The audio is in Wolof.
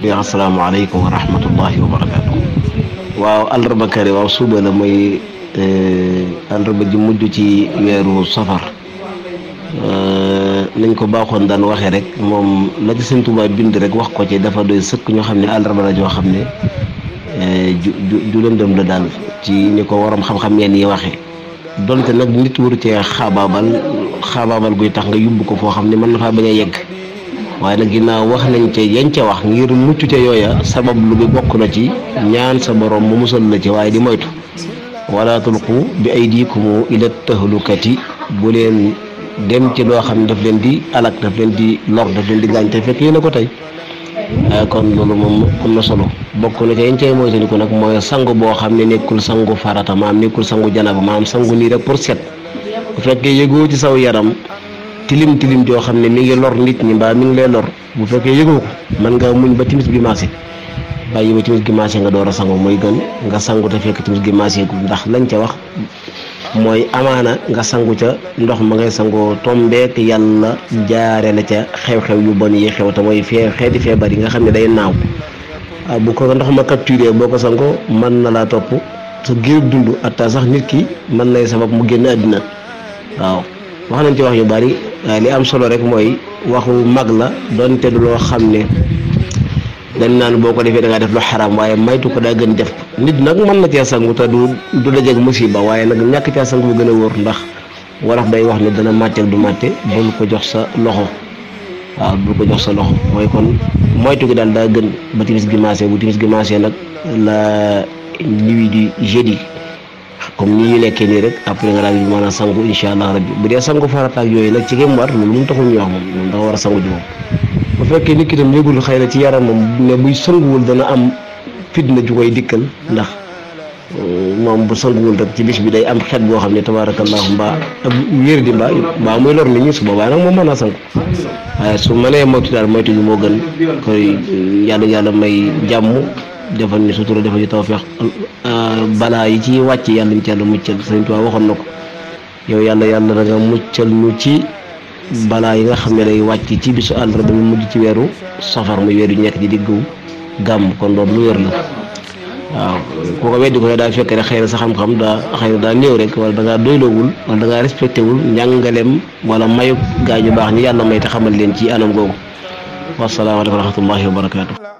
asalaamaaleykum wa rahmatullahi wa barakaatu. waaw àllarba kare waaw suba la mooy àllarba ji mujj ci weeru safar nañ ko baaxoon daan waxee rek moom la ci sëñ Tuubaa bind rek wax ko ci dafa doy sëkk ñoo xam ne àllarba la joo xam ne ju ju ju lëndëm la daal ci ni ko waroom xam-xam yenn yi waxee donte nag nit waru cee xaabaabal xaabaabal guy tax nga yóbbu ko foo xam ne mën na faa bañ a yegg waaye nag ginnaaw wax nañ ca yañ ca wax ngir mucc ca yooya sabab lu bi bokk na ci ñaan sa borom mu musal la ci waaye di moytu wala tulqu bi aydikum ila tahlukati bu leen dem ci loo xam ne daf leen di alak daf leen di lor daf leen di gaañ te fekk yéen a ko tey kon loolu moom am na solo bokk na ca yañ cay moytandiku nag mooy sangu boo xam ne nekkul sangu farata maam nekkul sangu janaba maam sangu nii rek pour set bu fekkee yëgoo ci saw yaram tilim tilim joo xam ne mi ngi lor nit ñi mbaa mi ngi lay lor bu fekkee yëgoo ko mën nga muñ ba timis gi maase bàyyi ba timis gi maase nga door a sangu mooy gën nga sangu te fekk timis gi maase gu ndax lañ ca wax mooy amaana nga sangu ca ndox ma ngay sangoo tombeek yàlla jaare la ca xew-xew yu bon yi xew te mooy fee xeeti feebar yi nga xam ne day naaw bu ko ndox ma capturé boo ko sangoo mën na laa topp sa giir dund atta sax nit ki mën nay sabab mu génn àddina waaw wax nañ ci wax yu bari waaye li am solo rek mooy waxu mag la donte du loo xam ne dañ naan boo ko defee da ngaa def lu xaraam waaye maytu ko daa gën def nit nag mën na cee sangu te du du dajeeg musiba waaye nag ñàkk cee sangu bu gën a wóor ndax wolof day wax ne dana màtteeg du màtte bul ko jox sa loxo waaw bul ko jox sa loxo mooy kon moytu gi daal daa gën ba timis gi maasee bu timis gi maasee nag la nuit du jeudi comme ni ñu nekkee nii rek après nga daal di mën a sangu incha allah rabbi bu dee sangu farata ak yooyu nag ci kéem war loolu moom taxul ñu wax moom moom dafa war a sangu ji moom bu fekkee nit ki tam yëgul xëy na ci yaram moom ne buy sanguwul dana am fitna ju koy dikkal ndax moom bu sanguwul rek ci bis bi day am xet boo xam ne tabaarakallahu mbaa ab wér di mbaa mbaa muy lor nit ñi su boobaa nag moom mën naa sangu waaye su mënee moytu daal moytu gi moo gën koy yàlla yàlla may jàmm defal ni sutura defal ñu tawfeex balaa yi ci wàcc yàlla ñu ci yàlla muccal sëñ Tuubaa waxoon na ko yow yàlla yàlla da nga muccal ñu ci balaa yi nga xam ne day wàcc ci bisu àllarba mu mujj ci weeru safar muy weer yu nekk di diggu gàmm kon loolu lu wér la waaw ku ko weddi ko ne daa fekk rek xëy na sa xam-xam daa xëy na daa néew rek wala da ngaa doyloowul wala da ngaa respecté wul njàngaleem wala mayu gaa ñu baax ñi yàlla may te xamal leen ci anam googu wasalaamaaleykum wa rahmatullahi wa barakaatu.